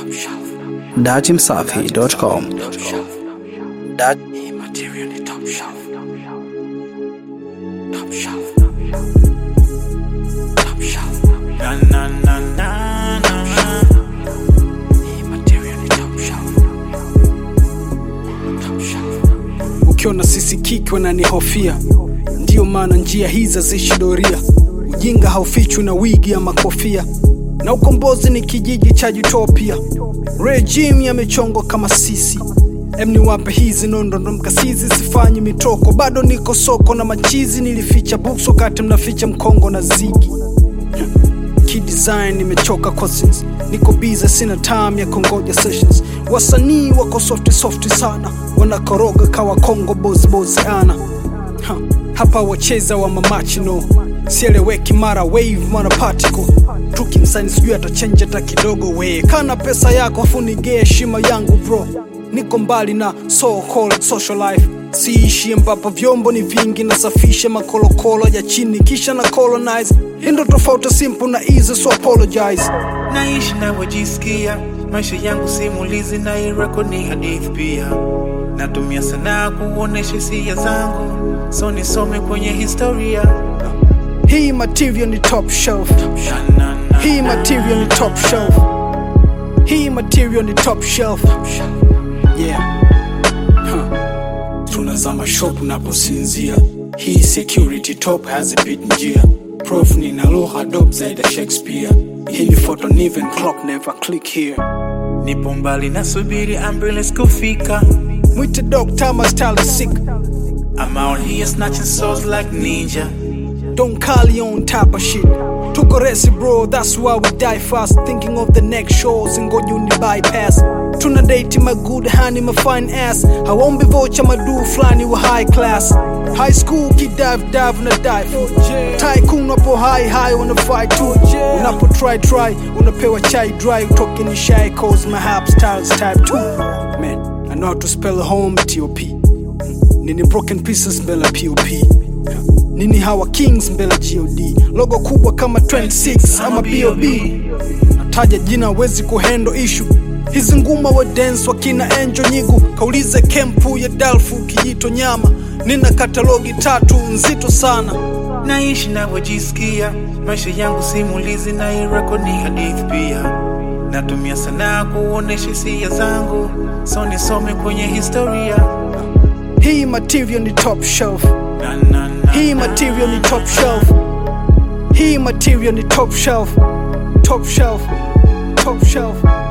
datimsafi.com. Dat Na, na, na, na, na, na. ukiona sisi kiki wananihofia ndiyo maana njia hizi haziishi doria ujinga haufichwi na wigi ya makofia na ukombozi ni kijiji cha utopia regime yamechongwa kama sisi em niwape hizi nondondo mkasizi sifanyi mitoko bado niko soko na machizi nilificha books wakati mnaficha mkongo na zigi kidesign nimechoka cousins niko biza sina time ya kongoja sessions wasanii wako softi softi sana wanakoroga kawa kongo bozibozi ana ha, hapa wacheza wa mamachino sieleweki mara wave mara particle tukimsani sijui atachenja hata kidogo we kana pesa yako afunige heshima yangu bro niko mbali na so called social life siishi ambapo vyombo ni vingi nasafisha makolokolo ya chini kisha na colonize indo tofauti simple na easy so apologize naishi navyojisikia maisha yangu simulizi na irako ni hadithi pia natumia sanaa kuonesha hisia zangu so nisome kwenye historia hii material ni top shelf Na, na, na, hii material ni top shelf hii material ni top shelf yeah huh. tunazama shop unaposinzia hii security top hazipit njia prof nina lugha dop zaidi ya shakespeare hii ni photo niven clock never click here nipo mbali nasubiri ambulance kufika mwite doctor my style is sick I'm out here snatching souls like ninja Don't call you on type of shit. Tuko resi bro, that's why we die fast. Thinking of the next shows and go uni bypass. Tuna date my good honey, my fine ass. Hawombi vocha madu flani wa high class. High school kid dive dive una dive. Tycoon unapo high high una fight too. Unapo try try unapewa chai dry. Utoke ni shy cause my hap styles type 2. Man, I know how to spell home T-O-P. Nini broken pieces mbele POP nini hawa kings mbele god logo kubwa kama 26 ama bob nataja jina wezi kuhendo ishu hizi nguma wa dance wakina enjo nyigu kaulize kempu ya dalfu kijito nyama nina katalogi tatu nzito sana naishi navyojisikia maisha yangu simulizi na irako ni hadithi pia natumia sanaa kuonesha hisia zangu so nisome kwenye historia hii material ni top shelf na, na, na, hii material ni top shelf hii material ni top shelf top shelf top shelf